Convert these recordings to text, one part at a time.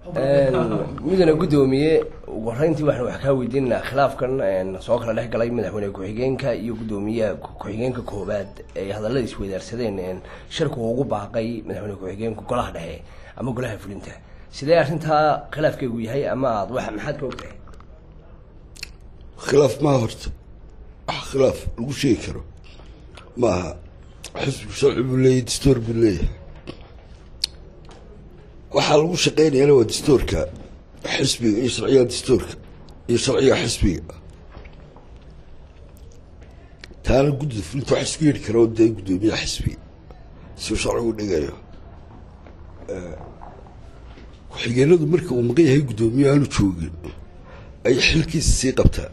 midana guddoomiye ugu horeyntii waxaan wax kaa weydiinaynaa khilaafkan soo kala dhex galay madaxweyne ku-xigeenka iyo guddoomiyaha ku-xigeenka koobaad ay hadallada isweydaarsadeen shirku ugu baaqay madaxweyne ku-xigeenku golaha dhexe ama golaha fulinta sidee arrintaa khilaafkeegu yahay ama aad wa maxaad ka ogtahay khilaaf maa horta wax khilaaf lagu sheegi karo ma aha xisbigu sharci buu leeyahy dastoor buu leeyahay waxaa lagu shaqeynayana waa dastoorka xisbiga iyo sharciga dastoorka iyo sharciga xisbiga taana guddida fulinta wax isku yidhi kara dee guddoomiyaha xisbiga siuu sharcigu dhigayo ku-xigeenadu marka uu maqan yahay guddoomiye aanu joogin ayay xilkiisa sii qabtaa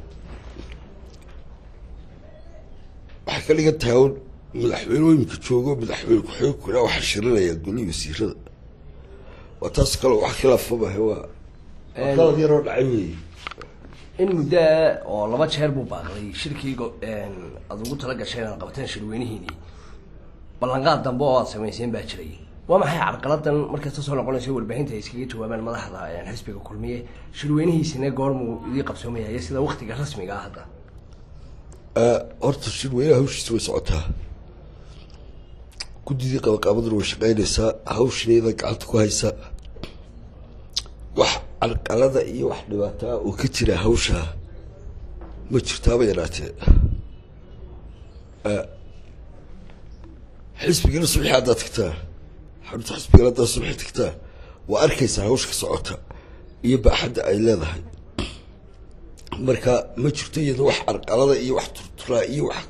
waxay ka dhigan tahay un madaxweynooyinka joogo madaxweyne ku-xigeenkuna waxaa shirinaya golihii wasiirada waa taas kale wax khilaafa mahe waa waa qalad yaroo dhacay weeye in muddoa oo laba jeer buu baaqday shirkii aada ugu tala gasheen aad qabateen shirweynihiinii ballanqaad dambe oo aad samayseen baa jiray waa maxay carqaladan markasta soo noqonayso warbaahinta ay iskaga jawaabaan madaxda xisbiga kulmiye shirweynihiisina goormuu idii qabsoomayay sida waktiga rasmiga ah hadda horta shirweynaha hawshiisa way socotaa guddidii qabaqaabaduna way shaqeynaysaa hawshineeda gacanta ku haysa wax carqalada iyo wax dhibaataa oo ka jira hawshaa ma jirtaaba yaraatee xisbigana subxi haddaad tagtaa xarunta xisbigana haddaad subxi tagtaa waa arkaysaa hawsha ka socota iyo baaxadda ay leedahay marka ma jirto iyada wax carqalada iyo wax turturaa iyo wax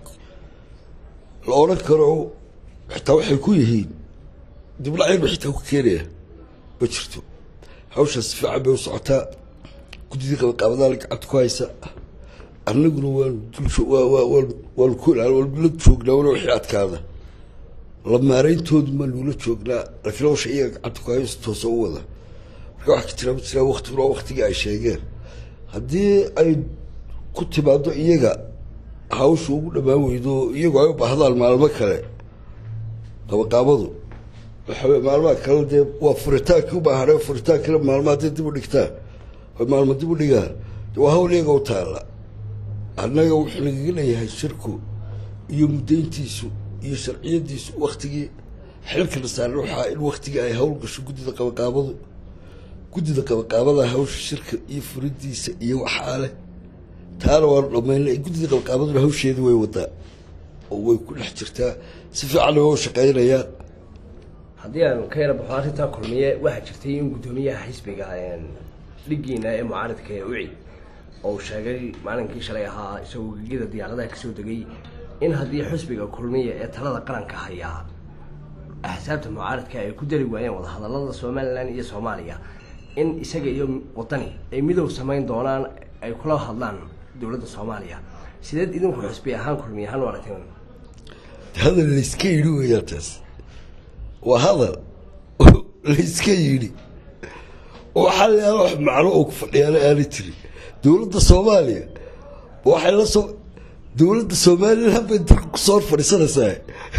la odhan karo xitaa waxay ku yihiin dibdhacyarba xitaa ku keenaya ma jirto hawshaas si fiican bay u socotaa guddidii qabaqaabadaala gacanta ku haysa annaguna waanu dulwaanu ku la joognaa wana wixii adkaada la maarayntoodu maa nugula joognaa laakiin hawsha iyaga gacanta ku hayso toosa u wada marka wax ka jiraa ma jiraa waktiguna waa waktigii ay sheegeen haddii ay ku timaado iyaga hawsha ugu dhammaan weydo iyagu ay u baahdaan maalmo kale qabaqaabadu waxawey maalmaha kale dee waa furitaankii ubaahare furitaankina maalmo hadday dib u dhigtaan oy maalmo dib u dhigaan waa hawl iyaga u taalla annaga wuxuu nagaga leeyahay shirku iyo muddayntiisu iyo sharciyadiisu waktigii xilkana saaran waxaa in waktigii ay hawl gasho guddida qabaqaabadu guddida qabaqaabada hawsha shirka iyo furidiisa iyo waxaa leh taana waanu dhamaynay guddida qabaqaabaduna hawsheeda way wadaa oo way ku dhex jirtaa si fiicanna waa u shaqeynayaan haddii aan ka yara baxo arrintaa kulmiye waxaa jirtay in guddoomiyaha xisbiga dhigiina ee mucaaridka ee uci oo sheegay maalinkii shalay ahaa isagoo gegida diyaaradaha kasoo degay in haddii xisbiga kulmiya ee talada qaranka hayaa axsaabta mucaaridka ay ku dari waayeen wadahadalada somalilan iyo soomaaliya in isaga iyo wadani ay midow samayn doonaan ay kula hadlaan dowladda soomaaliya sideed idinku xisbi ahaan kulmiye ahaan u aragteen hadal layska yidhi weeyaan taas waa hadal layska yidhi oo waxaa leeyaha wax macno oo ku fadhiyaana aanay jirin dowladda soomaaliya waxay la soo dowladda somalilan bay dalka kusoo hor fadhiisanaysaa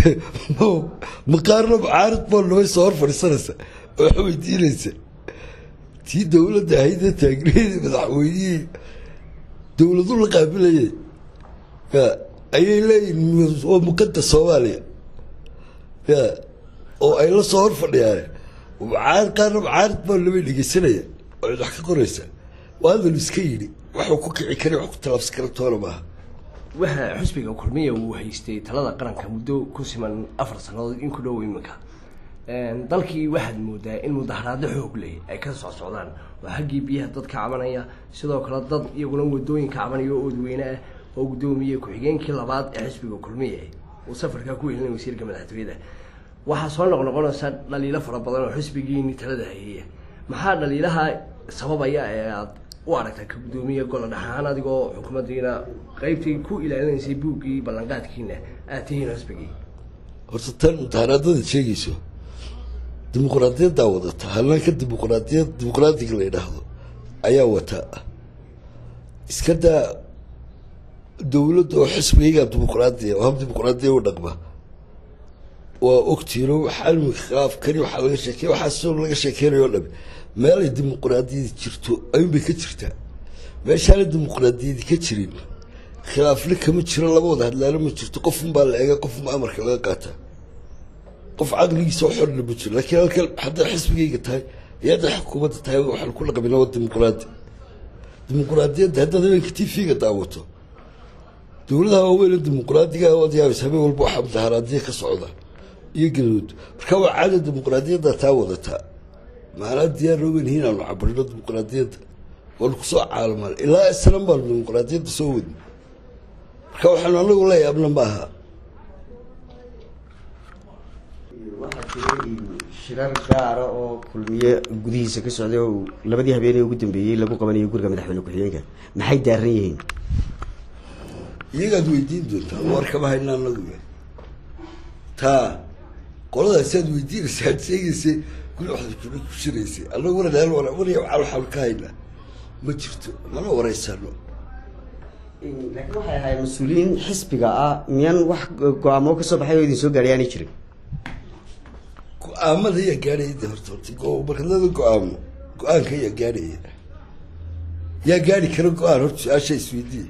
maqaarna mucaarid baa nabay soo hor fadhiisanaysaa oo wax weydiinaysa tii dowladda ahaydee taagneeda madaxweynihii dowladu la qaabilayay ya ayay leeyihin waa muqadas soomaaliya ya oo ay la soo hor fadhiyaan mucaarid qaarna mucaarid baa nabay dhegeysanaya oo cid wax ka qoraysa waa hadal iska yidhi waxuu ku kici kara wax ku tallaabsan kara toona maaha waxa xusbiga kulmiya uu haystay talada qaranka muddo ku siman afar sannadood in ku dhow iminka dalkii waxaad moodaa in mudaharaado xoog leh ay ka soo socdaan oo xaggii biyaha dad ka cabanaya sidoo kale dad iyaguna wadooyin ka cabanaya oo oodweyne ah oo guddoomiye ku-xigeenkii labaad ee xisbiga kulmiye uu safarkaa ku welinay wasiirka madaxtooyada waxaa soo noqnoqonaysa dhaliilo fara badan oo xisbigiini talada hayaya maxaa dhaliilaha sababaya ee aad u aragta ka guddoomiye gola dhaxaan adigoo xukuumaddiina qeybtii ku ilaalinaysay buuggii ballanqaadkiina aad tihiin xisbigii horta tan mudaharaadada sheegayso dimuqraadiyaddaa wadata hanaanka dimuqraadiyad dimuqraadiga la yidhaahdo ayaa wata iska daa dowladda oo xisbigaygaa dimuqraadiya oo hab dimuqraadiya u dhaqma waa ogtiino waxaa imika khilaaf kani waxaa laga sheekey waxaa sidoo laga sheekeynayo o dhami meelay dimuquraadiyadi jirto ayuunbay ka jirtaa meeshaana dimuquraadiyadi ka jirin khilaafna kama jiro laba wada hadlaalo ma jirto qofunbaa la eega qofunba amarka laga qaataa qof caqligiisa xorna ma jiro laakiin halkan hadday xisbigayga tahay iyo hadday xukuumadda tahay waxaan ku dhaqmina waa dimuquraadi dimuquraadiyadda haddaad habeenka t v-ga daawato dowladaha waaweyn dimuquraadiga waad yaabaysa habeen walba waxaa mudaharaadiya ka socda iyo gadood marka waa caada dimuquraadiyadda taa wadataa maanaa diyaar ogen hiin aanu cabarino dimuquraadiyadda waanu kusoo caalmal ilaa islan baanu dimuquraadiyadda soo wadni marka waxaanu anagu la yaabna maaha waxaa jira shirar gaara oo kulmiye gudihiisa ka socday oo labadii habeenee ugu dambeeyey lagu qabanayo guriga madaxweyne ku-xigeenka maxay daaran yihiin iyagaad weydiin doontaa warkama hayna anagu taa qoladaasi aad weydiinaysa aad sheegaysay guri waxaad ku ku shiraysay anagu waradaan warya waxaan waxaan ka haynaa ma jirto mana wareysano laakiin waxay ahayd mas-uuliyiin xisbiga ah miyaan wax go-aamo kasoo baxay oo idin soo gaadhay aanay jirin go-aamada ayaa gaadhaya de horta horta go- markadada go-aamo go-aanka ayaa gaadhaya yaa gaadhi kara go-aan horta su-aasha isweydiiya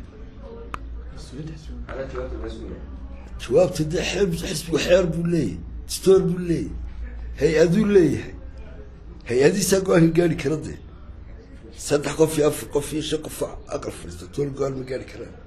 jawaabta dee xeer xisbigu xeer buu leeyahay distoor buu leeyahay hay-aduu leeyahay hay-adiisaa go-aanka gaadhi kara dee saddex qof iyo afar qof iyo shan qof aqal fadhiista tool go-aan ma gaadhi karaan